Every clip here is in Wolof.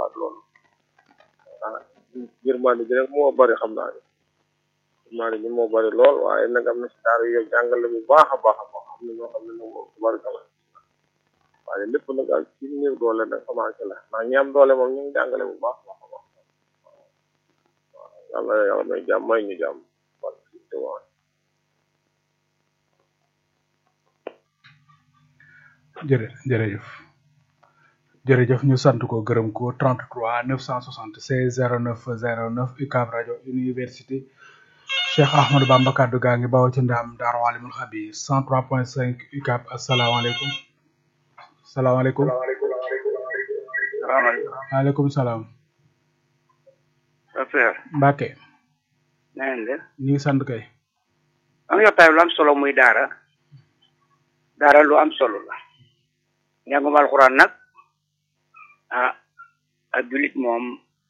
waat loolu ah yërmande ji rek moo bari xam naa ne yërmande ji moo bari lool waaye nag am na si daara yu jàngale bu baax a baax a baax am na ñoo xam ne nag moom tubarkalla waaye lépp nag ak ci néew doole nag commencé la ndax ñi am doole moom ñu ngi jàngale bu baax a baax a baax waaw yàlla yàlla may jàmm may ñu jàmm wala si te waa jërë jërëjëf jërëjëf ñu sant ko gërëm ko 33 976 09 09 UCAB rajo université Cheikh Ahmadou Bamba kaddu gaa ngi bawoo ci ndaam Daaru Alimul Xabiir 103.5 UCAB asalaamaaleykum salaamaaleykum waaleykum salaam affaire Mbacke na ngeen def ñu ngi sant kay am yottaay lu am solo muy daara daara lu am solo la njàngum alxuraan nag ah ak julit moom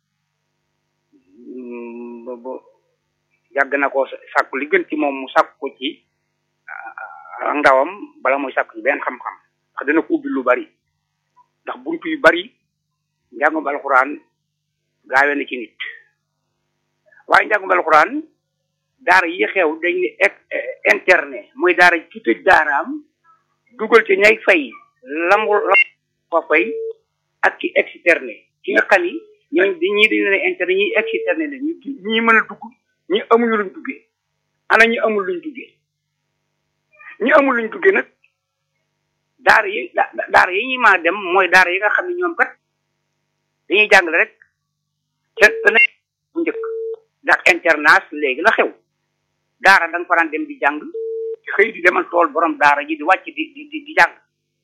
mm, bo- bo- yàgg na ko sàkku li gën ci moom mu sàkku ko ci ah, ak ndawam bala muy sàkku ci benn xam-xam ndax dana ko ubbi lu bari ndax buntu yu bari njàngum alxuraan gaawe na ci nit waaye njàngum alxuraan daara yi xew dañ ne ex- internet mooy daara ci tëj daaraam dugal ci ñay fay lamu la fa fay ak ci externe ki nga xam ni ñooñ ñii dañu leen interne ñi externe la ñu ñi mën a dugg ñi amuñu luñ duggee ana ñi amul luñ duggee ñi amul luñ duggee nag daara yi da- da- daara yi ñuy maa dem mooy daara yi nga xam ne ñoom kat dañuy jàngale rek ca te ne bu njëkk ndax internat léegi la xew daara da nga fa daan dem di jàng xëy di demal tool borom daara ji di wàcc di di di di jàng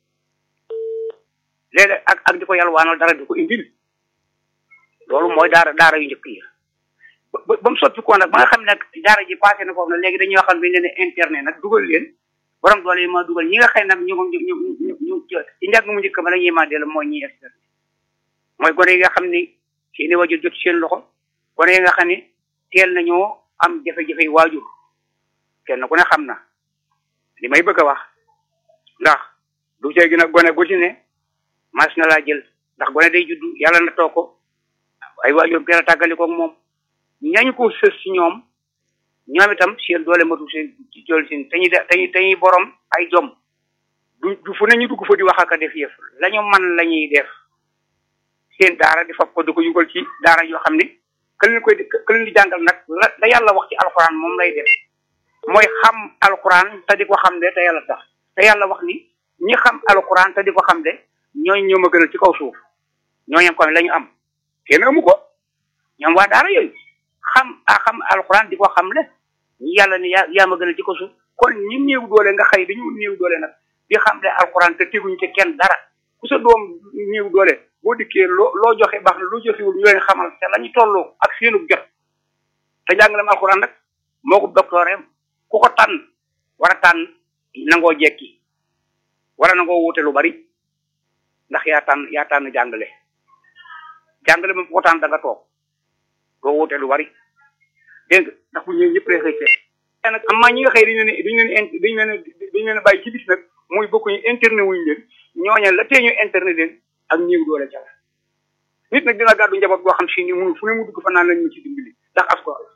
léegi ak ak di ko yalwaanal dara di ko indil loolu mooy daara daara yu njëkk yi ba ba ba mu soppi ko nag ba nga xam ne nag daara ji passé na foofu nag léegi dañuy waxal bi leen internet nag dugal leen borom doole yi ma dugal ñi nga xam ne nag ñu ñu ñu ñu ñu ci njàng mu njëkk ma la ñuy ma dellu mooy ñi externe mooy gone yi nga xam ni seeni waajur jot seen loxo gone yi nga xam ni teel nañoo am jafe-jafe waajur kenn ku ne xam na li may bëgg a wax ndax du see gën a gone gu ci ne mas na laa jël ndax gone day juddu yàlla na toog ko ay waajuram teel a tàggali koog moom ñañu ko sës ci ñoom ñoom itam seen doole matu seen ci doole seen te ñuy te ñuy te ñuy borom ay jom du du fu ne ñu dugg fa di wax ak a def yëf la ñu man la ñuy def seen daara di fab ko di ko yugal ci daara yoo xam ni ka leen koy ka leen di jàngal nag la la yàlla wax ci alxuraan moom lay def mooy xam alxuraan te di ko xam de te yàlla tax te yàlla wax ni ñi xam alxuraan te di ko xam de ñooñu ñoo ma gënal ci kaw suuf ñooñu ko la ñu am kenn amu ko ñoom waa daara yooyu xam a xam alxuraan di ko xam le ñi yàlla ni yaa yaa ma gënal ci kaw suuf kon ñi néew doole nga xëy dañu néew doole nag di xam le alxuraan te teguñu ci kenn dara ku sa doom néew doole boo dikkee loo loo joxe baax na loo joxewul ñu leen xamal te la ñu tolloo ak seenu jot te jàngaleem alxuraan nag moo ko doctoreem ku ko tànn war a tànn nangoo jekki wala nangoo wuute lu bari ndax yaa tànn yaa tànn jàngale jàngale moom ku ko tànn da nga toog doo wuute lu bari dégg nga ndax bu ñëwee ñëpp lay xëy seet te nag am maa ñi nga xëy dañu leen dañu leen dañu leen dañu leen bàyyi ci bis nag muy bokkuñu internet wuñu leen ñooña la tee ñu internet leen ak ñëw doole ca la nit nag dina gàddu njaboot boo xam si ni mënu fu ne mu dugg fa naan lañ ñu ci dimbali ndax asgor la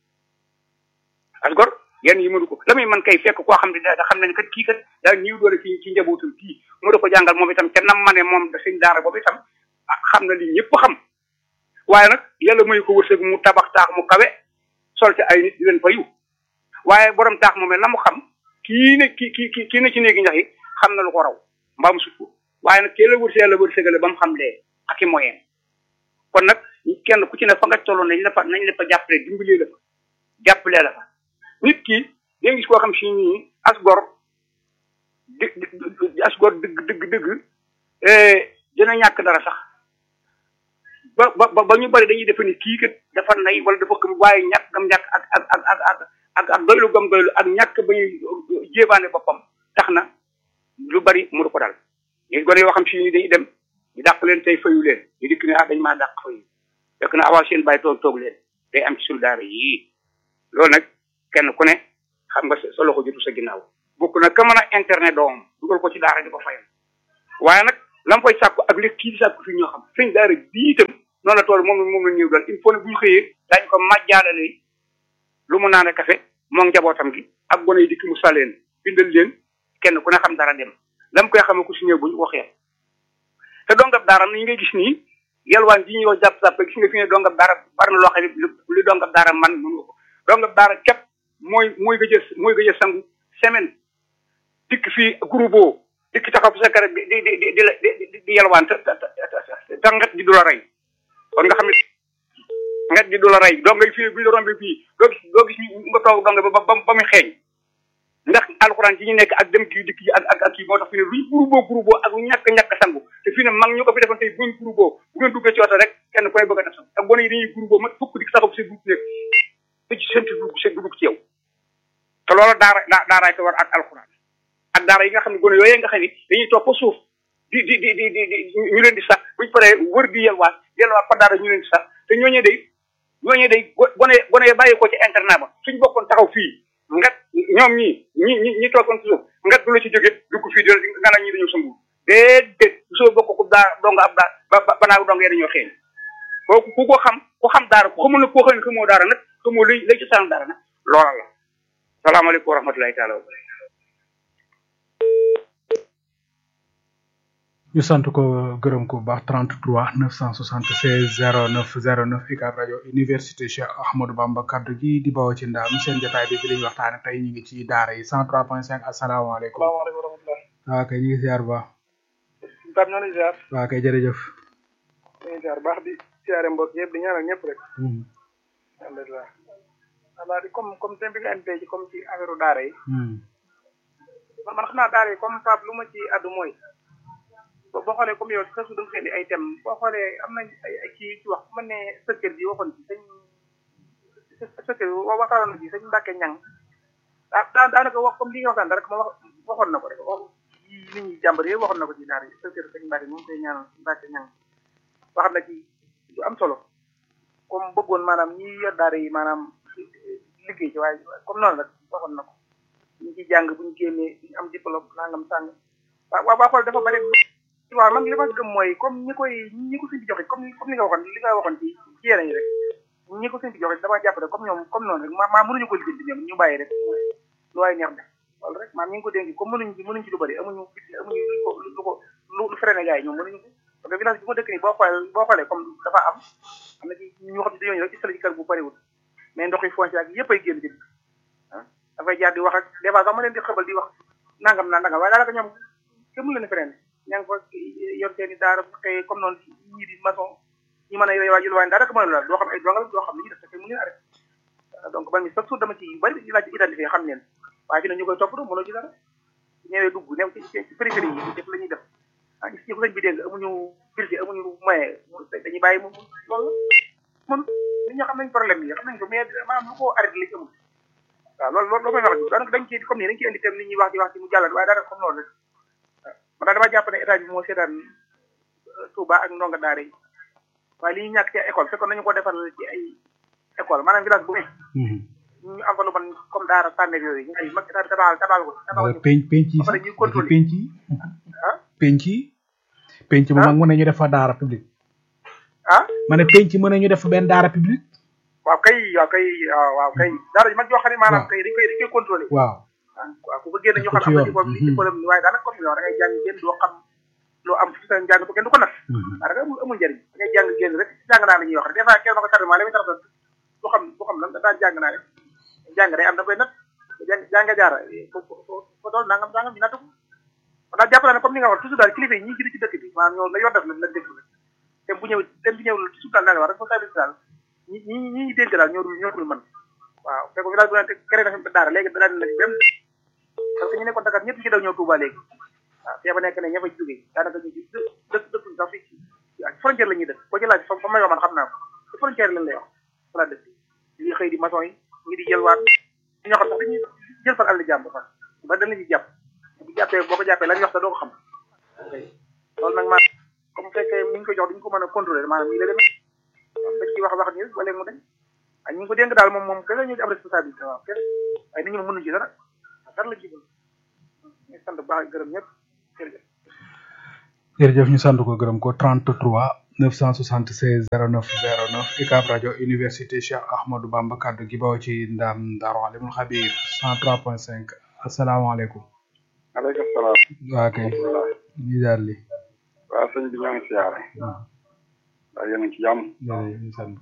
asgor yenn yi mënu ko la muy man kay fekk koo xam ne da xam ne kat kii kat daa ñëw doole ci ci njabootam kii mu da ko jàngal moom itam ca nam ma ne moom da seen daara boobu itam xam na li ñëpp xam waaye nag yàlla muy ko wërsëg mu tabax taax mu kawe sol ci ay nit di leen fa yu waaye borom taax moom la mu xam kii ne kii kii kii ne ci néegi ñax yi xam na lu ko raw mbaa mu sut ko waaye nag kee la wërsëg yàlla wërsëgale ba mu xam lee ak i moyen kon nag kenn ku ci ne fa nga tolloon nañ la fa nañ la fa jàppale dimbalee la fa jàppalee la fa nit ki da gis koo xam si nii as gor di as gor dëgg dëgg dëgg dina ñàkk dara sax ba ba ba ñu bari dañuy defe ni kii kat dafa nay wala dafa gëm waaye ñàkk gam ñàkk ak ak ak ak ak ak ak doylu gam doylu ak ñàkk ba ñuy jéebaane boppam tax na lu bari mu ko dal léegi gone yoo xam si ni dañuy dem ñu dàq leen tey fayu leen ñu dikk ne ah dañ maa dàq fayu fekk na awaa seen bàyyi toog toog leen day am ci suñu daara yii loolu nag kenn ku ne xam nga sa loxo jotu sa ginnaaw bokk na ka mën a internet doom dugal ko ci daara di ko fayal waaye nag lam koy sàkku ak li kii di sàkku fii ñoo xam sëñ daara bii itam noonu la tool moom moom la ñëw daal il faut ne bu ñu xëyee daañu ko màjjaalale lu mu naan café moom njabootam gi ak gone yi dikk mu saleen bindal leen kenn ku ne xam dara dem lam koy xamee ku si ñëw bu ñu waxee te dongab daara ni ngay gis nii yalwaan ji ñuy wax jàpp jàpp gis nga fi ne dongab daara bari na loo xam ne li dongab daara man mën nga ko dongab daara képp mooy mooy gëj a mooy gëj a sangu semaine dikk fii groupe dikk taxaw sa kër di di di di di di yalwaan te te te ngat ji du la rey kon nga xam ne ngat ji du la rey dong ngay fii bu ñu la rombee fii doo gis doo gis nga toog dong ba ba ba muy xeeñ ndax alxuraan ci ñu nekk ak dem kii dikk yi ak ak ak kii moo tax fi ne luñ groupe groupe ak ñàkk ñàkk sangu te fii ne mag ñu ko fi defoon tey buñ groupe bu ngeen duggee ci oto rek kenn koy bëgg a def sangu ak gone yi dañuy groupe mat fukk dik saxabu seen dugg nekk te ci seen dugg seen dugg ci yow te loolu daara daaraay ko war ak alxuraan ak daara yi nga xam ne gone yooyee nga xam ne dañuy toog fa suuf di di di di di ñu leen di sax buñ paree wër di yelwaat yelwaat fa daara ñu leen di sax te ñooñee day ñooñee day gone gone bàyyi ko ci internat ba suñ bokkoon taxaw fii ngat ñoom ñii ñi ñi ñi toogoon ci suuf ngat du la ci jóge dugg fii di nga naan ñi dañoo sëngu déedéet soo bokk ku daa donga ab daa ba banaa dong yee dañoo xeeñ kooku ku ko xam ku xam daara ku xamul ne koo xam ne xamoo daara nag xamoo lay lay ci saan daara nag loola la salaamaaleykum wa rahmatulahi taala wa barakatuh ñu sant ko gërëm ko bu baax 33 976 09 09 UCAB rajo université Cheikh Ahmadou Bamba kaddu gi di bawoo ci ndaam seen jotaay bi bi lañu waxtaane tey ñu ngi ci daara yi 103.5 asalaamaaleykum salaamaaleykum wa rahmatulah. waaw kay ñu ngi ziar bu baax Pape ñoo ngi ziar. waaw kay jërëjëf ñu ngi ziar baax di ziare mbokk yëpp di ñaanal ñëpp rek. alhamdulilah. voilà di comme comme thème bi nga indi tey ci comme ci affaire daara yi. man man xam naa daara yi comme Pape lu ma ci addu mooy. boo xoolee comme yow sa su da nga indi ay thème boo xoolee am nañ ay ay kii ci wax man ne sëkkër bi waxoon ci sëñ sëkkër bi waxtaanoon na ci sëñ Mbàkke ñang daa daanaka wax comme li nga waxtaan rek ma wax waxoon na ko rek wax yi nit ñi jàmbar yooyu waxoon na ko ci daara yi sëkkër sëñ Mbàkke moom koy ñaanal Mbàkke ñang wax na ci lu am solo comme bëggoon maanaam ñi yor daara yi maanaam liggéey ci waaye comme noonu rek waxoon na ko ñu ci jàng bu ñu génnee ñu am diplôme nangam sàng waaw waaw waa xool dafa bari waaw man li ma gëm mooy comme ñi koy ñi ko sëñ bi joxe comme comme li nga waxoon li nga waxoon ci ci yeneen yi rek ñi ko sëñ bi joxe dama jàpp rek comme ñoom comme noonu rek maa maa mënuñu ko lijjanti ñoom ñu bàyyi rek lu waay neex def loolu rek maam ñi ngi ko dénk comme mënuñ ci mënuñ ci lu bëri amuñu amuñu lu ko lu ko lu freiné gars yi ñoom mënuñu ko parce que village bi ma dëkk nii boo xoolee boo xoolee comme dafa am am na ci ñu xam ne dañoo ñëw rek ci sali ci kër bu bëriwul mais ndox yi foncé ak yëpp ay génn ci ah dafay jaar di wax ak des fois sax ma leen di xëbal di wax nangam naa nangam waaye daanaka ñoom kenn mënu leen freiné ña ngi fa yor seen i daara bu xëyee comme noonu ñii di maçon ñi mën a yore waa jël daara mënu la doo xam ay dongal doo xam li ñu def te mu leen arrêté donc man mi chaque jour dama ci yu bëri laaj identifié xam leen waaye fi ne ñu koy topp mënoo ci dara ñëwee dugg new ci ci périphérie yi def la ñuy def ah gis ko sëñ bi dégg amuñu budget amuñu moyen dañuy bàyyi mu loolu mun nit ñoo xam nañ problème yi xam nañ ko mais maanaam lu ko arrêté lañ amul waaw loolu loolu may wax daanaka dañ ci comme nii dañ ci indi tam nit ñi wax di wax ci mu jàllal waaye daanaka comme noonu rek man daal dama jàpp ne état bi moo seetaan Touba ak ndonga daara yi waaye li ñu ñàkk ci école fekkoon nañu ko defal ci ay école maanaam village bu ne ñu am fa lu man comme daara tànneef yooyu ñu ay mag état bi tabaxal tabaxal ko tabaxal ko penc penc yi ba pare ñuy contrôler penc yi ah penc yi penc bu mag mën nañu def fa daara public ah ma ne penc mën nañu def fa benn daara public waaw kay waaw kay waaw waaw kay daara ji mag yoo xam ne maanaam kay dañ koy dañ koy contrôler waaw waaw ku ko génn ñu xam am na ci problème ci problème waaye daanaka comme yow da ngay jàng génn doo xam loo am fi sa njàng bu kenn du ko nag daanaka amul amul njëriñ da ngay jàng génn rek jàng naa la ñuy wax rek des fois kenn ma ko tardement li muy tardé du xam du xam lan daan jàng naa rek jàng day am da koy nat jàng jàng jaara fo fo dool nangam nangam ñu natt ko daal jàpp naa ne comme ni nga wax toujours daal kilifa yi ñi jiitu ci dëkk bi maanaam ñoo la yor def la la déglu rek te bu ñëw te bu ñëw toujours daal daal wax responsabilité daal ñi ñi ñi ñi dénk daal ñoo dul ñoo dul mën waaw fekk ko village bu ne créé na fi daara léegi dana nag même parce que ñu nekkoon Dakar ñëpp ci daw ñëw Touba léegi waaw fee ba nekk ne ña fa jógee daanaka ñu ci dëkk dëkkuñ sax fii ci frontière la ñuy dëkk boo ci laaj fa fa ma yoo man xam naa ko ci frontière lañ lay wax fa la dëkk ñi xëy di maçon yi ñi di jëlwaat ñi ñoo xam sax dañuy jël fan àll jàmm fa ba dañ la ñuy jàpp bu jàppee boo ko jàppee lañ wax sax doo ko xam loolu nag maa comme fekkee mi ngi ko jox duñ ko mën a contrôler maanaam nii la demee dañ ciy wax wax nii rek ba léegi mu dañ ak ñi ngi ko dénk daal moom moom kese ñu am responsabilité waaw kese waaye nit ñi mënuñ ci dara dara la ci ñu sant baax gërëm ñëpp jërëjëf jërëjëf ñu sant ko gërëm ko 33 976 09 09 UCAB rajo université Cheikh Ahmadou Bamba kaddu gi bawo ci ndam Daaru Alimul Xabir 103.5 asalaamaaleykum. aleykum salaam. waa kay. ñu daal li. waaw sëñ bi ñoo ngi siyaare. waaw. waaw yéen a ngi ci jàmm. jërëjëf ñu sant.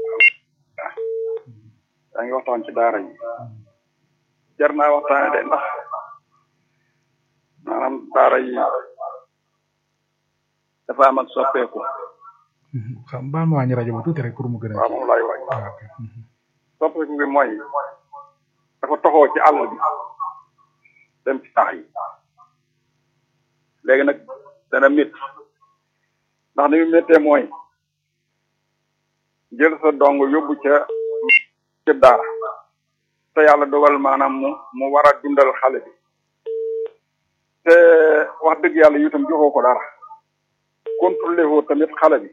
yaa ngi waxtaan ci daara yi. jar naa waxtaane de ndax maanaam daara yi dafa am ak soppeeku. xam baal ma wàññi rajo ba tuuti rek pour mu gën a. waaw moom laay waaj. waaw ok. soppeeku bi mooy dafa toxoo ci àll bi dem ci taax yi léegi nag dana métti ndax ni mu méttee mooy jël sa dong yóbbu ca ca daara te yàlla dogal maanaam mu mu war a dundal xale bi te wax dëgg yàlla itam joxoo ko dara contrôlé woo tamit xale bi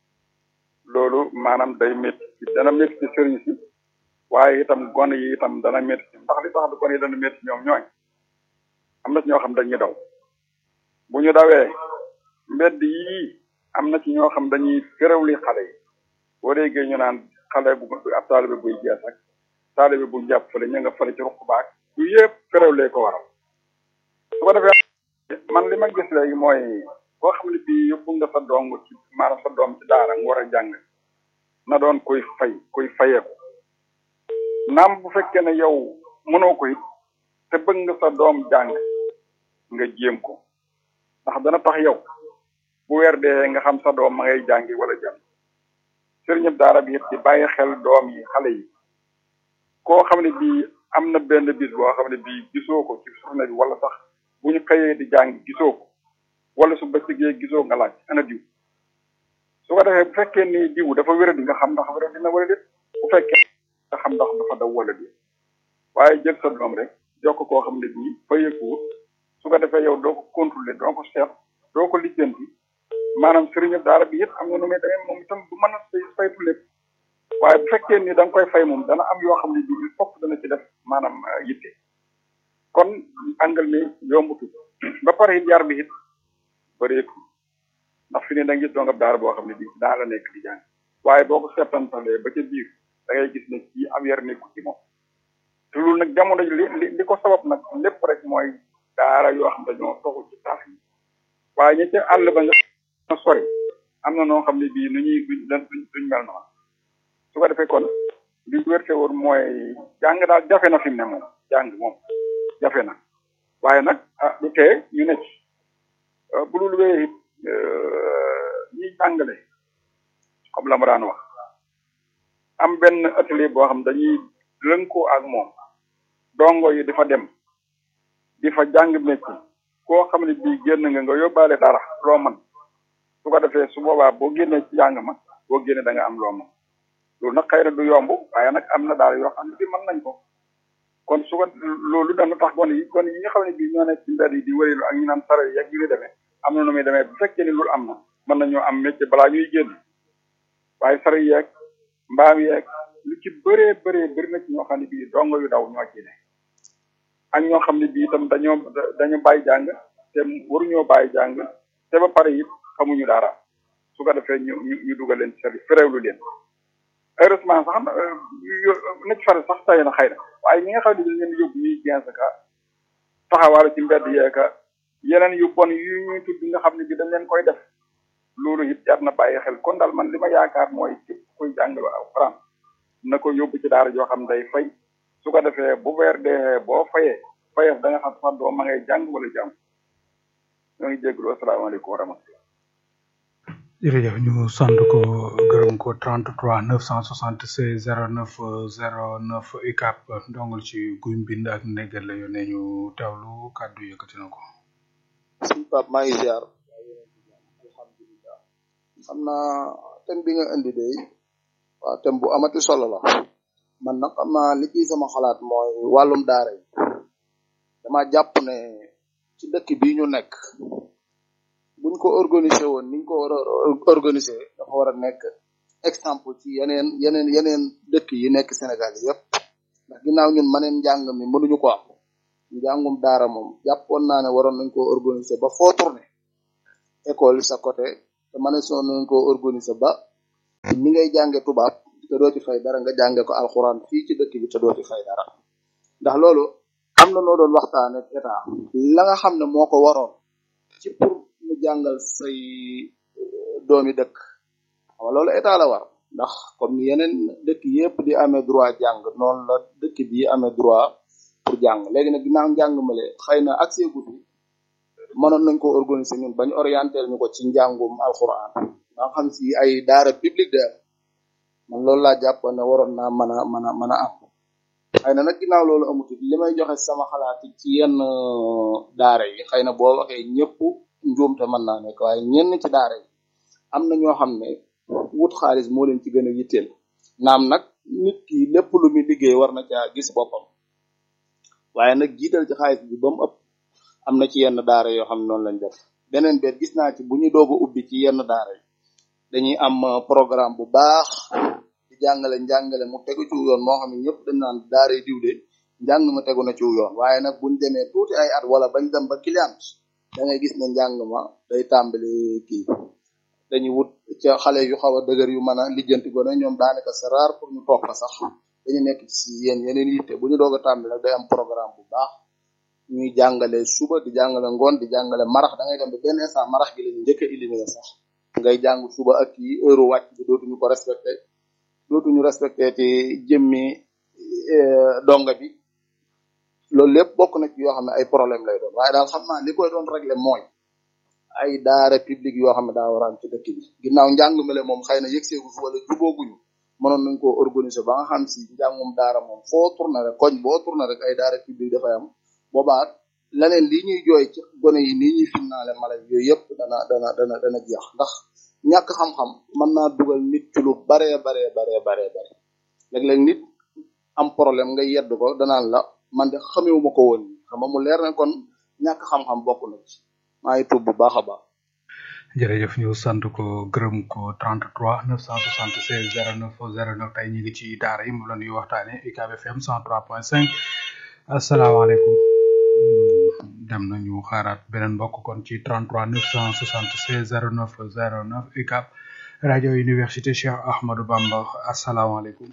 loolu maanaam day métti dana métti ci sëriñ si waaye itam gone yi itam dana métti ndax li tax gone yi dana métti ñoom ñooy am na ci ñoo xam dañuy daw bu ñu dawee mbedd yii am na ci ñoo xam dañuy féréwli xale yi boo déggee ñu naan xale bu ab taalibe buy jeex ak taalibe bu jàpp fële ña nga fële ci ruq baak yu yëpp féréwlee ko waral su ko defee man li ma gis léegi mooy koo xam ne bii yóbbu nga sa dong ci maanaam sa doom ci daara mu war a jàng na doon koy fay koy fayeeku naam bu fekkee ne yow mënoo ko it te bëgg nga sa doom jàng nga jéem ko ndax dana tax yow bu weer dee nga xam sa doom ma ngay jàngi wala jàng sëriñëb daara bi it di bàyyi xel doom yi xale yi koo xam ne bii am na benn bis boo xam ne bii gisoo ko ci journée bi wala sax bu ñu xëyee di jàng gisoo ko wala su bëccëgee gisoo nga laaj ana diw su ko defee bu fekkee ni diw dafa wéradi nga xam ndax wéradi na wala déet bu fekkee nga xam ndax dafa daw wala déet waaye jël sa doom rek jox ko koo xam ne bii fayeekuwut su ko defee yow doo ko contrôler doo ko seet doo ko lijjanti maanaam sëriñu daara bi it am na nu muy demee moom itam du mën a say saytu lépp waaye bu fekkee ni da nga koy fay moom dana am yoo xam ne bii il faut dana ci def maanaam yitte kon angal mi yombutu ba pare it yar bi it bëreetu ndax fi ne da nga gis dongab daara boo xam ne bii daa la nekk di jàng waaye boo ko seetantalee ba ca biir da ngay gis ne kii am yar nekku ci moom te loolu nag jamono ji li li li ko sabab nag lépp rek mooy daara yoo xam dañoo toxu ci tax yi waaye ñi ca àll ba nga sori am na noo xam ne bii nu ñuy duñ duñ duñ mel noonu su ko defee kon li wérte woon mooy jàng daal jafe na fi mu ne moom jàng moom jafe na waaye nag ah du tee ñu ne ci bu dul wéyee it ñi jàngale comme la ma daan wax am benn atelier boo xam dañuy lënkoo ak moom dongo yi dafa dem di fa jàng métier koo xam ne bii génn nga nga yóbbaale dara loo man su ko defee su boobaa boo génnee ci jàng ma boo génnee da nga am loo man loolu nag xëy na du yomb waaye nag am na daal yoo xam ne bi mën nañ ko kon su ko loolu dana tax gone yi gone yi nga xam ne bii ñoo nekk ci mbedd yi di wërilu ak ñu naan sare yeeg yu ñu demee am na nu muy demee bu fekkee ni loolu am na mën nañoo am métier balaa ñuy génn waaye sare yeeg mbaam yeeg lu ci bëree bëree bëri na ci ñoo xam ne bii dongo yu daw ñoo ci ne ak ñoo xam ne bii itam dañoo dañu bàyyi jàng te waruñoo bàyyi jàng te ba pare it xamuñu dara su ko defee ñu ñu ñu dugal leen ci service féréwlu leen heureusement sax na ci fare sax tay na xëy na waaye ñi nga xam ne dañ leen yóbbu ñuy quinze ka taxawaale ci mbedd yeeka yeneen yu bon yu ñuy tudd nga xam ne bi dañ leen koy def loolu it jar na bàyyi xel kon daal man li ma yaakaar mooy képp koy jàngalu alxuraan na ko yóbbu ci daara joo xam day fay su ko defee bu weer dee boo fayee fayee da nga xam sax doo ma ngay jàng wala jàng ñoo ngi jégalu asalaamaaleykum wa rahmatulah jërëjëf ñu sant ko gërëm ko 33 976 09 09 UCAB ndongol ci guy mbind ak négal la yónnee ñu teewlu kàddu yëkkati na ko. suñ pap maa ngi ziar alhamdulilah xam naa thème bi nga indi de waaw thème bu amati solo la man nag xam naa li ciy sama xalaat mooy wàllum daara yi dama jàpp ne ci dëkk bii ñu nekk buñ ko organiser woon niñ ko war a organiser dafa war a nekk exemple ci yeneen yeneen yeneen dëkk yi nekk Sénégal yépp ndax ginnaaw ñun maneen njàng mi mënuñu ko am njàngum daara moom jàppoon naa ne waroon nañ ko organiser ba foo tourné école sa côté te mën a soo nañ koo organiser ba ni ngay jànge tubaab te doo ci fay dara nga jànge ko alxuraan fii ci dëkk bi te doo ci fay dara ndax loolu am na noo doon waxtaan ak état la nga xam ne moo ko waroon ci pour mu jàngal say doomi dëkk xam nga loolu état la war ndax comme ni yeneen dëkk yépp di amee droit jàng noonu la dëkk bi amee droit pour jàng léegi nag ginnaaw njàng male xëy na accès gu fi mënoon nañ ko organiser ñun bañ orienté ñu ko ci njàngum alxuraan nga xam si ay daara publique de man loolu laa jàpp ne waroon naa mën a mën a mën a am xëy na nag ginnaaw loolu amut li may joxe sama xalaat ci yenn daara yi xëy na boo waxee ñëpp njuumte mën naa nekk waaye ñenn ci daara yi am na ñoo xam ne wut xaalis moo leen ci gën a yitteel naam nag nit ki lépp lu muy liggéey war na caa gis boppam waaye nag jiital ci xaalis bi ba mu ëpp am na ci yenn daara yoo xam ne noonu lañ def beneen bet gis naa ci bu ñu doog a ubbi ci yenn daara yi dañuy am programme bu baax di jàngale njàngale mu tegu ci yoon moo xam ne ñëpp dañ naan daara yi diw de njàng ma tegu na ci yoon waaye nag buñ demee tuuti ay at wala bañ dem ba client da ngay gis ne njàng ma day tàmbali kii dañuy wut ca xale yu xaw a dëgër yu mën a lijjanti gone ñoom daanaka c'est rare pour ñu toog fa sax dañu nekk ci yéen yeneen yitte bu ñu doog a tàmbali nag day am programme bu baax ñuy jàngale suba di jàngale ngoon di jàngale marax da ngay dem ba benn instant marax gi lañu njëkk a éliminer sax ngay jàng suba ak yi heure wàcc bi dootuñu ko respecté dootuñu respecté te jëmmi donga bi loolu lépp bokk na ci yoo xam ne ay problème lay doon waaye daal xam naa li koy doon régler mooy ay daara publique yoo xam ne daa war a am ci dëkk bi ginnaaw njàng mele moom xëy na yëgseegu fi wala jubooguñu mënoon nañ koo organiser ba nga xam si njàngum daara moom foo tourné rek koñ boo tourné rek ay daara publique dafay am boobaa leneen lii ñuy jooy ci gone yi nii ñuy finnaale mala yooyu yëpp dana dana dana dana jeex ndax ñàkk xam-xam mën naa dugal nit ci lu baree baree baree baree bare léeg-léeg nit am problème nga yedd ko danaan la man de xamewuma ko woon xam nga mu leer ne kon ñàkk xam-xam bokk na ci maa ngi tuub bu baax a baax jërëjëf ñu sant ko gërëm ko 33 976 09 09 tey ñu ngi ci daara yi mu la ñuy waxtaane UCAB FM 103.5 asalaamaaleykum dem nañu xaaraat beneen mbokk kon ci 33 976 09 09 UCAB rajo université Cheikh Ahmadou Bamba asalaamaaleykum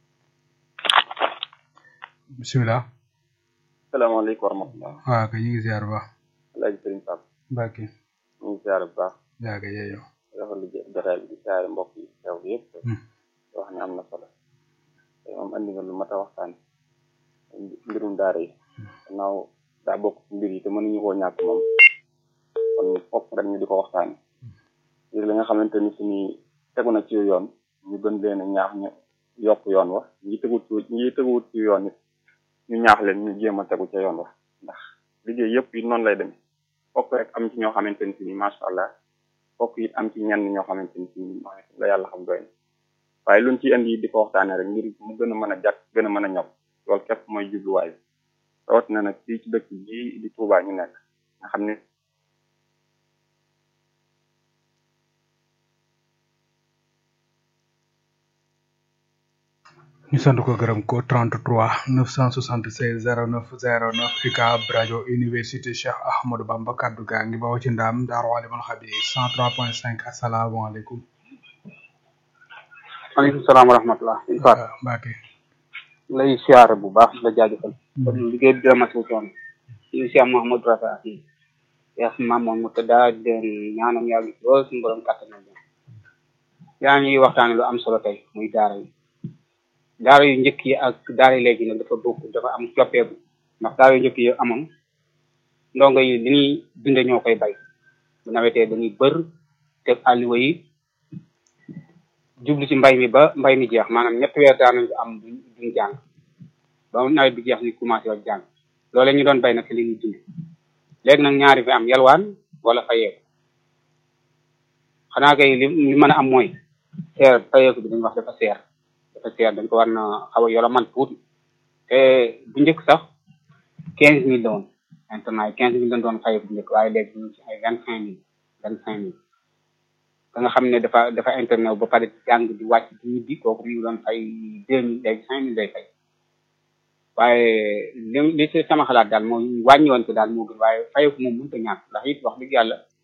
bisimilah. salaamaaleykum wa rahmatulah. waaw kay ñu ngi ziar bu baax. Alaaji Sëriñ Pape. Mbacke. ñu ngi ziar bu baax. yaa ngi yeeyoo. rafetlu jotaay bi di ziare mbokk yi teew bi yëpp. wax ne am na solo. te moom andi nga lu mat a waxtaan mbirum daara yi. gannaaw daa bokk ci mbir yi te mënuñu koo ñàkk moom. kon fokk rek ñu di ko waxtaane ngir li nga xamante ni suñuy tegu na ci yoon ñu gën leen a ñaax ñu yokk yoon wa ñi teguwut ci ñi teguwut ci yoon it ñu ñaax leen ñu jéem a tegu ca yoon wa ndax liggéey yëpp it noonu lay demee fokk rek am ci ñoo xamante ni si ni macha allah fokk it am ci ñenn ñoo xamante ni si ni la yàlla xam doy na waaye luñ ci indi di ko waxtaane rek ngir mu gën a mën a jàkk gën a mën a ñob loolu képp mooy jubluwaay bi rawat na nag fii ci dëkk bii di Touba ñu nekk nga xam ne ñu sant ko gërëm ko 33 976 09 09 UCAB rajo université Cheikh Ahmadou Bamba kaddu gaa ngi bawoo ci ndaam Daaru Alimul Xabiir 103.5 asalaamaaleykum. maaleykum salaam wa rahmatulah. waaw Mbacke. lay siyaare bu baax la jaajëfal. kon liggéey bi dama si woon. ñu si am Mouhamadou Rafa ak yaa si maam moom mu tëddaa di leen ñaanam yàlla lool suñu borom kàttanal leen. yaa ngi waxtaane lu am solo tey muy daara yi. daara yu njëkk yi ak daara yi léegi nag dafa bokk dafa am coppeeku ndax daara yu njëkk yi amoon ndongo yi li ñuy dunde ñoo koy bay bu nawetee dañuy bër teg àlluwa yi jublu ci mbay mi ba mbay mi jeex maanaam ñetti weer daan nañ ko am duñ duñ jàng ba nawet bi jeex ñu commencé wax jàng loole ñu doon bay nag li ñuy dunde léegi nag ñaari fi am yalwaan wala fayeeku xanaa kay li li mën a am mooy seer fayeeku bi dañuy wax dafa seer dafa seer dañ ko war na xaw a yolo man tuuti te bu njëkk sax quinze mille la woon internat yi quinze mille lañ doon fay bu njëkk waaye léegi ñu ci ay vingt cinq mille vingt cinq mille da nga xam ne dafa dafa internet ba pare jàng di wàcc di ñibbi kooku mu ngi doon fay deux mille léegi cinq mille lay fay waaye li li ci sama xalaat daal moo wàññi woon ko daal moo gën waaye fayeku moom mënut a ñàkk ndax it wax dëgg yàlla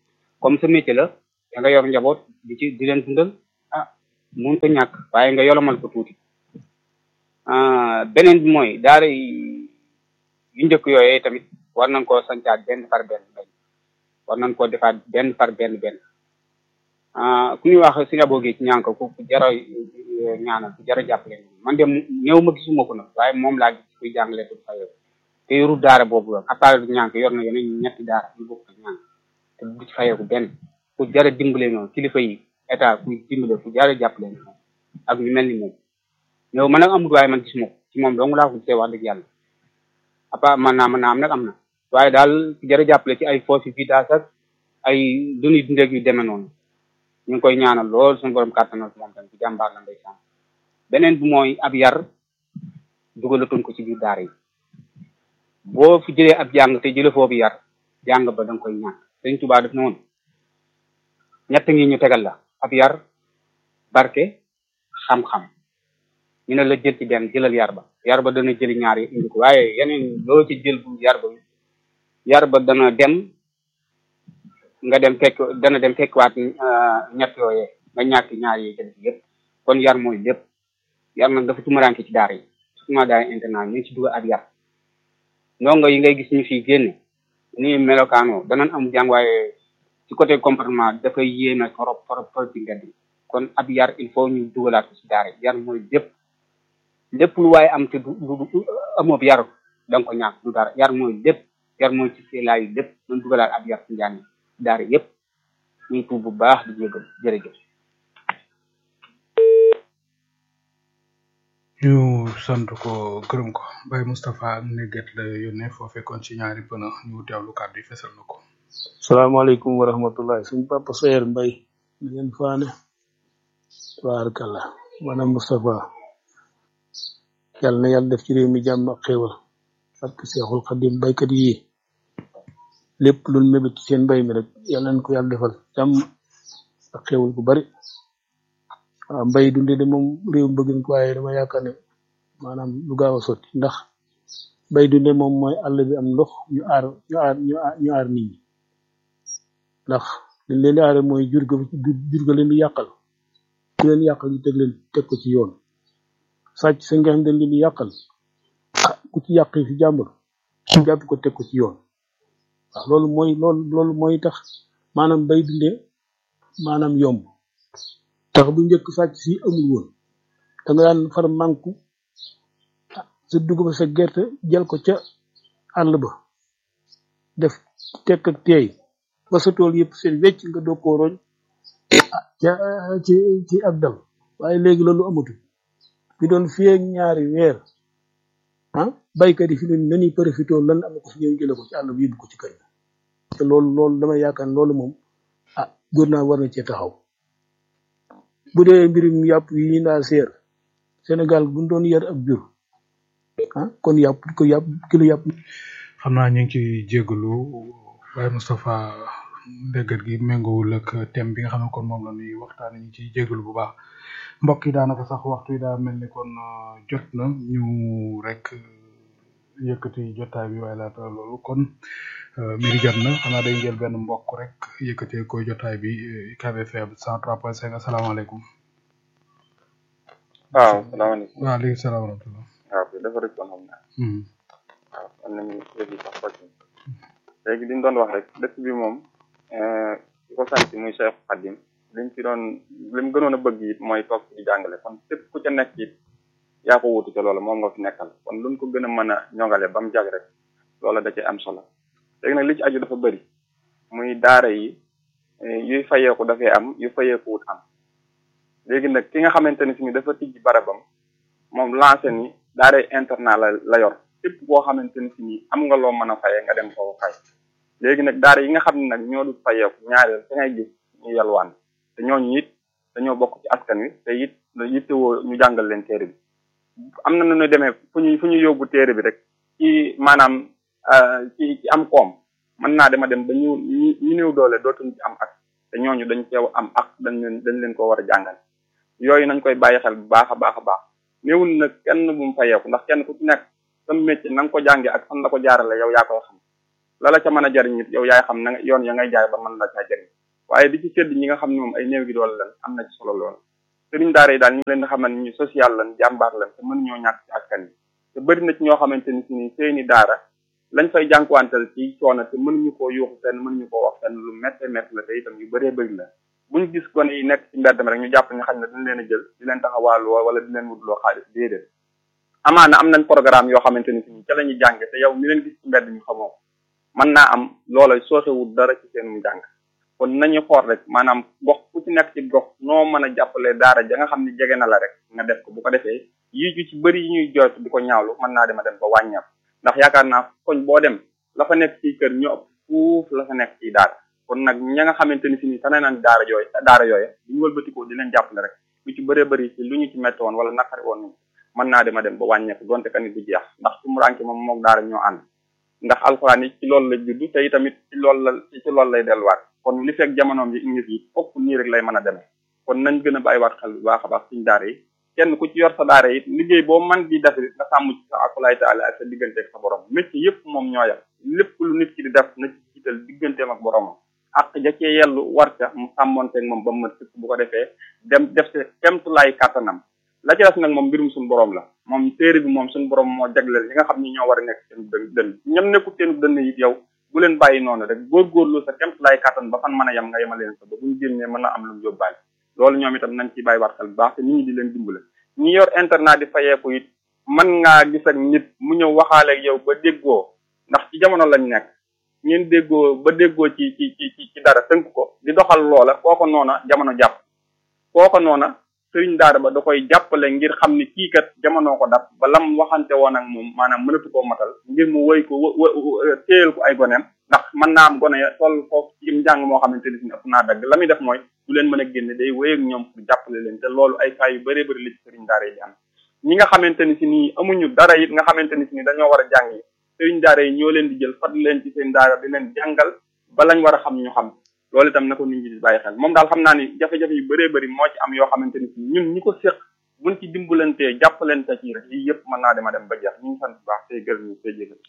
comme sa métier la da nga yor njaboot di ci di leen dundal ah mun ko ñàkk waaye nga yolomal ko tuuti beneen bi mooy daara yu njëkk yooyee tamit war nañ koo sancaat benn par benn benn war nañ koo defaat benn par benn benn ku ñuy wax si aboo gi ci ñànk ku jara ñaanal ku jara jàppale man de néew ma gisuma ko nag waaye moom laa gis kuy jàngale tu fayoo te yoru daara boobu la à part ñànk yor na yeneen ñetti daara yu bokk ak ñànk te du ci fayeeku benn ku jara dimbale noonu kilifa yi état kuy dimbale ku jara jàppale noonu ak ñu mel ni moom néew man nag amul waaye man gisuma ko ci moom dong laa ko gisee wax dëgg yàlla à part man naa man naa am nag am na waaye daal ku jara jàppale ci ay fosse vitage ak ay duni dundeeg yu demee noonu ñu ngi koy ñaanal lool suñu borom kàttanal moom tamit ci jàmbaar la ndeysaan beneen bi mooy ab yar dugalatuñ ko ci biir daara yi boo fi jëlee ab jàng te jële foofu yar jàng ba da nga koy ñàkk sëñ Tuubaa def noonu ñett ngi ñu tegal la ab yar barke xam-xam ñu ne la jël ci benn jëlal yar ba yar ba dana jëli ñaar yi indi ko waaye yeneen loo ci jël bu yar ba yar ba dana dem nga dem fekk dana dem fekkwaat ñett yooyee nga ñàkk ñaar yi jël yëpp kon yar mooy lépp yar nag dafa tumuraanke ci daara yi surtout daara internat ñu ngi ci dugal ab yar ndongo yi ngay gis ñu fii génne ni melokaanoo danañ am jàng waaye ci côté comportement dafay yéeme trop trop trop ci mbedd yi kon ab yar il faut ñu dugalaat ko ci daara yi yar mooy lépp lépp lu waaye am te du du amoob yar da nga ko ñàkk du dara yar mooy lépp yar mooy ci seelaayu lépp nañ dugalaat ab yar ci njàng daara yëpp ñuy tuub bu baax di jégal jërëjëf ñu sant ko gërëm ko Baye Moustapha ak Néguet la yónnee foo fekkoon ci ñaari pëna ñu teewlu kàddu yi fesal na ko salaamaaleykum wa rahmatullah suñ papa Sayer Mbay na ngeen faane tabarakallah maanaam Moustapha yàlla na yàlla def ci réew mi jàmm ak xéewal ak Seexul Xadim baykat yi lépp luñ mébét ci seen mbay mi rek yàlla nañ ko yàlla defal jàmm ak xéewal bu bari waaw mbay dunde de moom réew mi bëgg nañ ko waaye dama yaakaar ne maanaam lu gaaw a sotti ndax mbay dunde moom mooy àll bi am ndox ñu aar ñu aar ñu aar ñu aar nit ñi ndax liñ leen di aare mooy jur ga jur ga leen di yàqal ku leen yàqal ñu teg leen teg ko ci yoon sàcc sa nga xam dañ leen di yàqal ah ku ci yàq fi jàmbur ñu jàpp ko teg ko ci yoon waaw loolu mooy loolu loolu mooy tax maanaam bay dunde maanaam yomb tax bu njëkk sàcc si amul woon da nga daan far manku sa dugub sa gerte jël ko ca àll ba def tekk ak teey ba sa tool yëpp seen wecc nga doog koo roñ ca ci ci ak dal waaye léegi loolu amatul fi doon fii ak ñaari weer ah baykat yi fi ne nani profité lan am ko fi ñëw jële ko ci àll bi yóbbu ko ci kër te loolu loolu dama yaakaar loolu moom ah góor naa war na cee taxaw bu dee mbirum yàpp yi ñu naa seer Sénégal bu doon yar ab jur ah kon yàpp ko yàpp kilo yàpp xam naa ñu ngi ci jégalu Baye Moustapha déggat gi méngoowul ak thème bi nga xam ne kon moom la ñuy waxtaan ñu ciy jégalu bu baax mbokk yi daanaka sax waxtu yi daa mel ni kon jot na ñu rek yëkkati jotaay bi waaye laata loolu kon miri jot na xanaa day jël benn mbokk rek yëkkatee ko jotaay bi UCAB FM 103.5 asalaamaaleykum. waaw salaamaaleykum. waaleykum salaam wa rahmatulah. waaw kay dafa rëcc woon xam naa. waaw am nañu léegi sax focc léegi li ñu doon wax rek dëkk bi moom ki ko sant muy Cheikh Khadim liñ ci doon li mu gënoon a bëgg it mooy toog ci di jàngale kon képp ku ca nekk it yaa ko wutu ca loolu moom nga fi nekkal kon luñ ko gën a mën a ñongale ba mu jag rek loola da cee am solo léegi nag li ci aju dafa bëri muy daara yi yuy fayeeku dafay am yu fayeeku wut am léegi nag ki nga xamante ni si dafa tijji barabam moom lancé ni daaray internat la la yor képp koo xamante ni si ni am nga loo mën a fayee nga dem foofu fay léegi nag daara yi nga xam ne nag ñoo du fayeeku ñaareel da ngay gis ñu yalwaan te ñooñu it dañoo bokk ci askan wi te it yittewoo ñu jàngal leen téere bi am na nu ñu demee fu ñu fu ñu yóbbu téere bi rek ci maanaam ci ci am koom mën naa dema dem ba ñu ñu néew doole dootuñ ci am ak te ñooñu dañ ceew am ak dañ leen dañ leen ko war a jàngal yooyu nañ koy bàyyi xel bu baax a baax a baax néewul nag kenn bu mu fayeeku ndax kenn ku ci nekk sa métier na nga ko jànge ak fan la ko jaarale yow yaa koy xam la la ca mën a jariñ it yow yaay xam na yoon ya ngay jaay ba mën la caa jariñ waaye di ci sédd ñi nga xam ne moom ay néew gi doole lan am na ci solo lool sëriñ daara yi daal ñu ngi leen di xamal ni ñu social lan jàmbaar lan te mënuñoo ñàkk ci askan yi te bëri na ci ñoo xamante ni si ni seeni daara lañ fay jànkuwantal ci coono te mënuñu koo yuuxu fenn mënuñu koo wax fenn lu métte métte la te itam yu bëree bëri la buñ gis gone yi nekk ci mbedd mi rek ñu jàpp ñu xam ne dañ leen a jël di leen taxawaaloo wala di leen wutloo xaalis déedéet amaana am nañ programme yoo xamante ni si ni ca la ñuy jànge te yow mi leen gis ci mbedd ñu xamoo ko mën naa am loola soosewul dara ci seenum jàng kon nañu xool rek maanaam gox ku ci nekk ci gox noo mën a jàppale daara ja nga xam ne jege na la rek nga def ko bu ko defee yii ju ci bëri yi ñuy jot di ko ñaawlu mën naa dema dem ba wàññeeku ndax yaakaar naa koñ boo dem la fa nekk ci kër ñu ëpp fuuf la fa nekk ci daara kon nag ña nga xamante ni si ni tane nañ daara yooyu daara yooyu bu ñu wëlbatikoo di leen jàppale rek lu ci bëree bëri ci lu ñu ci métti woon wala naqari woon mën naa dema dem ba wàññeeku donte ka nit du jeex ndax su mu rànke moom moog daara ñoo ànd ndax alxuraan yi ci loolu la juddu te itamit ci loolu la ci loolu lay delluwaat kon li fekk jamonoom yi ngi yi fokk nii rek lay mën a demee kon nañ gën a bàyyiwaat xel bu baax a baax suñu daara yi kenn ku ci yor sa daara it liggéey boo man di def nga sàmm ci sa akulaay taala ak sa diggante ak sa borom métier yëpp moom ñoo yem lépp lu nit ki di def na ci jiital digganteem ak boromam ak ja cee yellu war ca mu sàmmonteeg moom ba mu mët bu ko defee dem def sa kemtulaay kàttanam la ci des nag moom mbirum suñu borom la moom téere bi moom suñu borom moo jagleel ñi nga xam ni ñoo war a nekk seen dën dënn ñam nekkul seen dënn it yow bu leen bàyyi noonu rek góorgóorlu sa kemtulaay kàttan ba fan mën a yem nga yema leen sa ba buñu génnee mën a am lu mu yóbbaale loolu ñoom itam nañ ci bàyyi waat xel bu baax te nit ñi di leen dimbale ñi yor internet di fayeeku it mën ngaa gis ak nit mu ñëw waxaaleeg yow ba déggoo ndax ci jamono lañ nekk ngeen déggoo ba déggoo ci ci ci ci dara tënk ko di doxal loola kooko noona jamono jàpp kooko noona sëriñ daara ba da koy jàppale ngir xam ni kii kat jamono ko dab ba lam waxante woon ak moom maanaam mënatu koo matal ngir mu woy ko téyel ko ay goneem ndax mën naa am gone toll foofu ci njàng moo xamante ni si ëpp naa dagg la muy def mooy du leen mën a génne day wéy ak ñoom pour jàppale leen te loolu ay cas yu bëree bëri la ci sëriñ daara yi di am ñi nga xamante ni si nii amuñu dara it nga xamante ni si nii dañoo war a jàng yi sëriñ daara yi ñoo leen di jël fat leen ci seen daara di leen jàngal ba lañ war a xam ñu xam loolu itam na ko nit ñi di bàyyi xel moom daal xam naa ni jafe-jafe yu bëree bëri moo ci am yoo xamante ni si ñun ñi ko séq buñ ci dimbalantee jàppalante ci rek yii yëpp mën naa dema dem ba jeex ñu ngi sant bu baax tey gërëm ñu tey jégal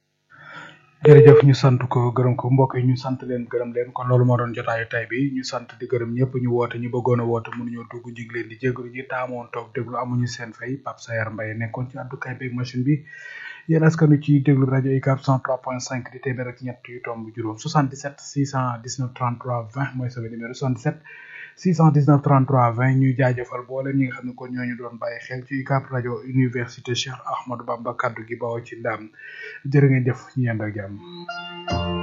jërëjëf ñu sant ko gërëm ko mbokk yi ñu sant leen gërëm leen kon loolu moo doon jotaayu tay bi ñu sant di gërëm ñëpp ñu woote ñu bëggoon a woote mënuñoo dugg ñu ngi leen di jégalu ñi taamoon toog déglu amuñu seen fay Pape Sayar Mbaye nekkoon ci àddukaay beeg machine bi yéen askanu ci déglu rajo UCAB 103.5 di téeméer ak ñett yu tomb juróom 77 619 33 20 mooy sama numéro 77 619 33 20 ñuy jaajëfal boole ñi nga xam ne kon ñooñu doon bàyyi xel ci UCAB rajo université Cheikh Ahmadou Bamba kaddu gi bawoo ci ndam jërë ngeen jëf ñu yend ak jàmm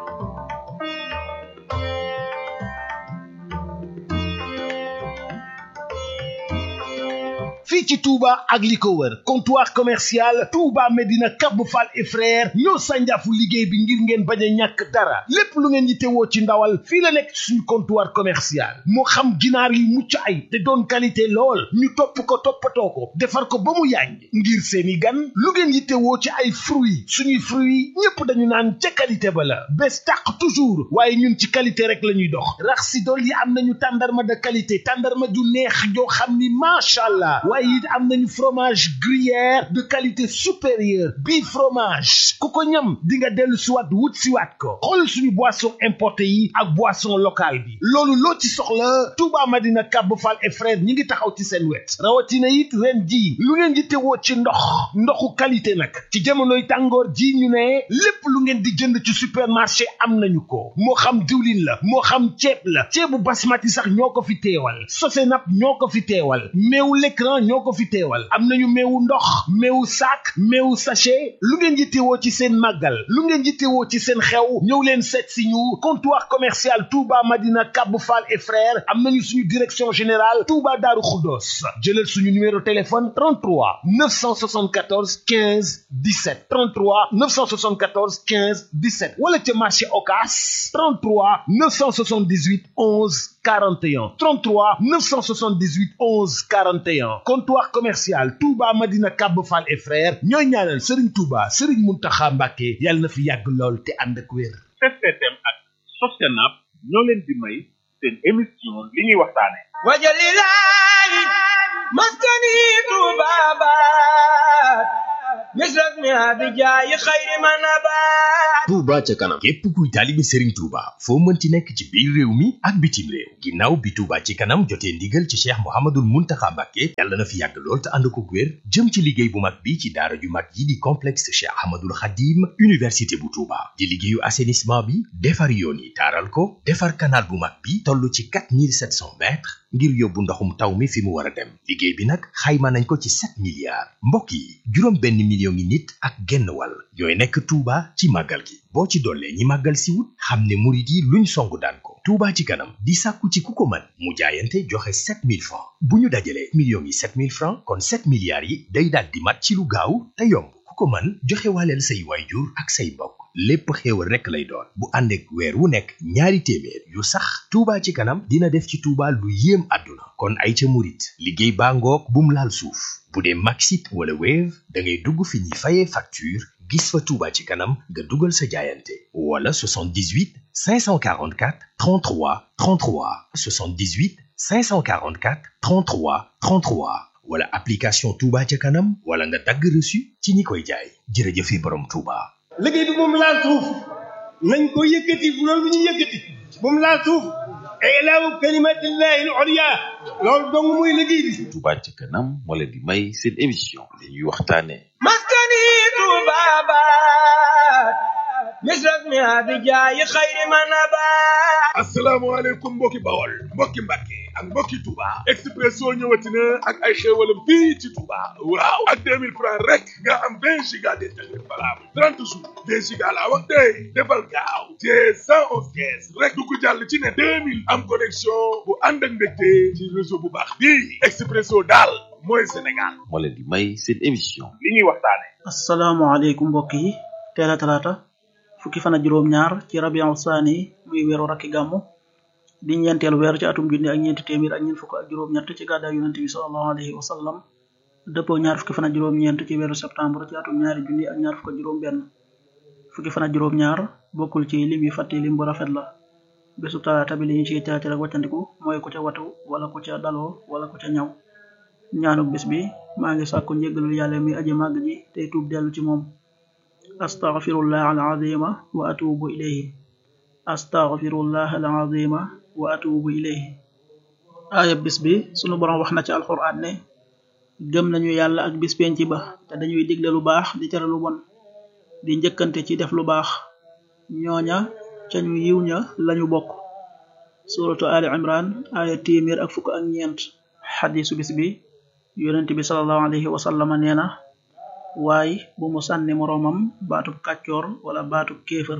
fii ci Touba ak li ko wër comptoir commercial Touba Medina Cap Fall et frère ñoo sànjaafu liggéey bi ngir ngeen bañ a ñàkk dara lépp lu ngeen yittewoo ci ndawal fii la nekk suñu comptoir commercial moo xam ginaar yi mucc ay te doon qualité lool ñu topp ko toppatoo ko defar ko ba mu yàññ ngir seeni gan lu ngeen yittewoo ci ay fruits suñuy fruits ñépp dañu naan ca qualité ba la bés tàq toujours waaye ñun ci qualité rek la ñuy dox rax si dool yi am nañu tàndarma de qualité tàndarma ju neex joo xam ni macha allah waaye it am nañu fromage gruyère de qualité supérieure bii fromage ku ko ñam di nga dellu siwaat wut siwaat ko xool suñu boisson importé yi ak boisson locale bi loolu loo ci soxla Touba Madina Cap Fall et frère ñi ngi taxaw ci seen wet rawatina it ren ji lu ngeen di tewoo ci ndox ndoxu qualité nag ci jamonoy tàngoor ji ñu ne lépp lu ngeen di jënd ci supermarché am nañu ko moo xam diwlin la moo xam ceeb la ceebu basmati sax ñoo ko fi teewal sosenap ñoo ko fi teewal meewu l'écran ñoo ko fi teewal am nañu meewu ndox meewu sac meewu sachet lu ngeen yittewoo ci seen màggal lu ngeen yittewoo ci seen xew ñëw leen seet si ñu comptoir commercial Touba Madina Cap Fall et frères am nañu suñu direction générale Touba Darou Khoudoss jëlal suñu numéro téléphone 33 974 15 17 33 974 15 17 wala ca marché Ocass 33 978 11 41 33 978 11 41 comptoir commercial Touba Madina Cap Fall et frères ñooy ñaanal Serigne Touba Serigne Mountakha Mbacké yàlla na fi yàgg lool te ànd ak wér. STM ak Sostenab ñoo leen di may seen émission li ñuy waxtaane wajalilahi maskani Touba baat مثل اسمها بجاي خير من نبات Touba ca kanam képp kuy taalibe Serigne Touba foo mënti nekk ci biir réew mi ak bitim réew ginnaaw bi Touba ci kanam jotee ndigal ci Cheikh Mouhamadoul Mountakha Mbacké yàlla na fi yàgg lool te ànd ko wér jëm ci liggéey bu mag bi ci daara ju mag yi di complexe Cheikh Ahmadoul Khadim université bu Touba di liggéeyu assainissement bi defar yoon yi taaral ko defar canal bu mag bi toll ci 4700 mètres ngir yóbbu ndoxum taw mi fi mu war a dem liggéey bi nag xayma nañ ko ci 7 milliards mbokk yi juróom benn million ngi nit ak genn wàll ñooy nekk Touba ci màggal gi boo ci dollee ñi màggal si wut xam ne murit yi luñ songu daan ko Touba ci kanam di sàkku ci ku ko mën mu jaayante joxe 7000 francs bu ñu dajalee millions yi 7000 francs kon 7 milliards yi day daal di mat ci lu gaaw te yomb ku ko mën joxe waaleel say waayjur ak say mbokk lépp xéewal rekk lay doon bu ànd ak weer wu nekk ñaari téeméer yu sax Touba ci kanam dina def ci Touba lu yéem àdduna kon ay ca murit liggéey baa ngoog bum laal suuf bu dee Maxit wala Wave da ngay dugg fi ñuy fayee facture gis fa Touba ci kanam nga dugal sa jaayante wala 78 544 33 33 78 544 33 33 wala application Touba ca kanam wala nga dagg reçu ci ñi koy jaay jërëjëfe borom Touba. liggéey bi moom laal suuf nañ ko yëkkati bu loolu ñu yëkkati moom laal suuf ilaahu kalimatillahi al-ulya loolu dong mooy liggéey bi Touba ca kanam moo leen di may seen émission li ñuy waxtaane maskani tubabat misras mi abijaayi xayri man abat asalaamaaleykum mbokki bawol mbokki mbàkke ak mbokki Touba Expresso ñëwati na ak ay xéewalam fii ci Touba waaw ak 2000 francs rek nga am 20 giga d'internet valable 30 jours 2 giga laa wax tey defal gaaw te 111 kees rek du ko jàll ci ne 2000 am connexion bu ànd ak mbégte ci réseau bu baax bii Expresso daal mooy Sénégal moo leen di may seen émission li ñuy waxtaane asalaamaaleykum mbokk yi teel a talaata fukki fan ak juróom-ñaar ci rabiul saani muy weeru rakki gàmmu di ñeenteelu weer ci atum junni ak ñeenti téeméer ak ñeent fukk ak juróom-ñett ci gàddaay yonente bi sallallahu alayhi wa sallam dëppoo ñaar fukki fan ak juróom-ñeent ci weeru septembre ci atum ñaari junni ak ñaar fukk ak juróom-benn fukki fan ak juróom-ñaar bokkul ci lim yi fàtte lim bu rafet la bésu talaata bi li ñu ciy teetal ak wàccandiku mooy ku ca watu wala ku ca daloo wala ku ca ñaw ñaanuk bis bi maa ngi sàkku njéggalul yàlla mi aji màgg ji tey tuub dellu ci moom astaghfirullah alazima wa atubu ilayhi astaghfirullah alazima wa atubu ilayhi aaya bis bi sunu borom wax na ci alquran ne gëm nañu yàlla ak bis penc ba te dañuy digle lu baax di tere lu bon di njëkkante ci def lu baax ñooña ca ñu yiw ña lañu bokk suratu ali imran aaya téeméer ak fukk ak ñeent xadisu bis bi yonent bi sallallahu alayhi wa sallama nee na waay bu mu sànni moroomam baatub kàccoor wala baatub kéefër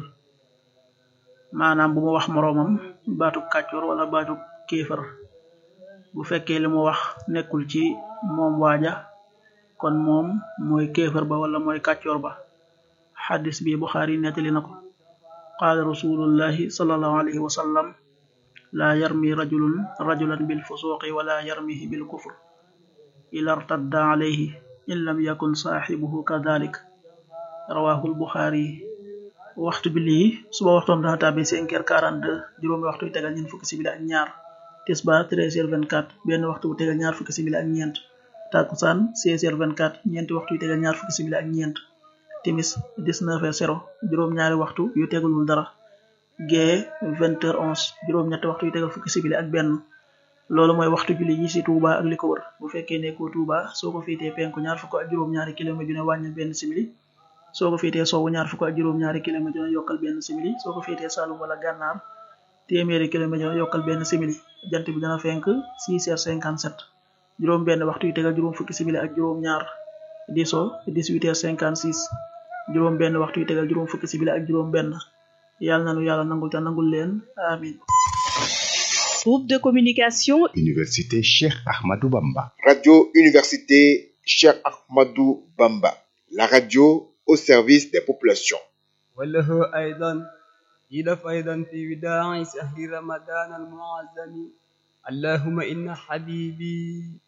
maanaam bu mu wax moroomam baatub kàccoor wala baatub kéefër bu fekkee li mu wax nekkul ci moom waaja kon moom mooy kéefër ba wala mooy kàccoor ba xadis bi buxaari nettali na ko qaala rasulullahi sallallahu alayhi wa sallam laa yarmi rajulun rajulan bil fusuqi wala yarmihi bil kufr ila irtadda alayhi in lam yakun saaxibuhu kadalik rawahul buxaari waxtu bi lii suba waxtoom dana tàbbi cinq heures quarante deux juróomi waxtu yu tegal ñeent fukki simili ak ñaar tisbaar treize heures vingt quatre benn waxtu bu tegal ñaar fukki simili ak ñeent takkusaan seize heures vingt quatre ñeenti waxtu yu tegal ñaar fukki simili ak ñeent timis dix neuf heures zéro juróom-ñaari waxtu yu tegalul dara gee vingt heures onze juróom-ñetti waxtu yu tegal fukki simili ak benn loolu mooy waxtu julli yi ci Touba ak li ko wër bu fekkee nekkoo Touba soo ko féetee penku ñaar fukk ak juróom-ñaari kilomètre dina wàññil benn simili soo ko féetee sowwu ñaar fukk ak juróom-ñaari kilomètre dina yokkal benn simili soo ko féetee Saloum wala Gànnaar téeméeri kilomètre dina yokkal benn simili jant bi dana fenk 6 heures 57 juróom benn waxtu yu tegal juróom fukki simili ak juróom-ñaar di so 18 heures 56 juróom benn waxtu yu tegal juróom fukki simili ak juróom benn yàlla nanu yàlla nangul te nangul leen amin Groupe de communication Université Cheikh Ahmadou Bamba. Radio Université Cheikh Ahmadou Bamba. La radio au service des populations. وله أيضا إلف أيضا في وداع شهر رمضان المعظم اللهم إن حبيبي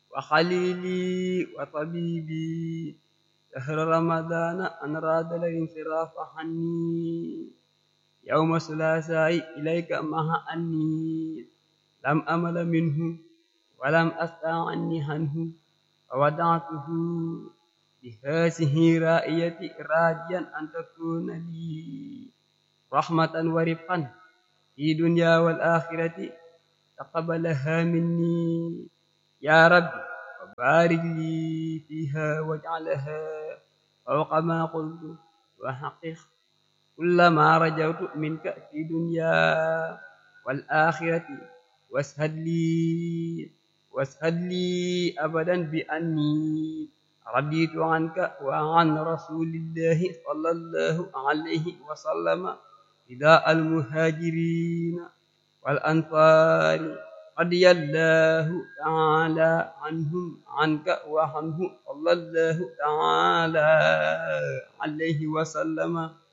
وخليلي وطبيبي شهر رمضان أن راد الانصراف عني يوم الثلاثاء إليك مع أني لم أمل منه ولم أستطع عني عنه وودعته بهذه رائية راجيا أن تكون لي رحمة ورفقا في دنيا والآخرة تقبلها مني يا رب وبارك لي فيها واجعلها فوق ما قلت وحقق كل ما رجوت منك في دنيا والآخرة واسهد لي واسهد لي أبدا بأني رضيت عنك وعن رسول الله صلى الله عليه وسلم رداء المهاجرين والأنصار رضي الله تعالى عنهم عنك وعنه صلى الله تعالى عليه وسلم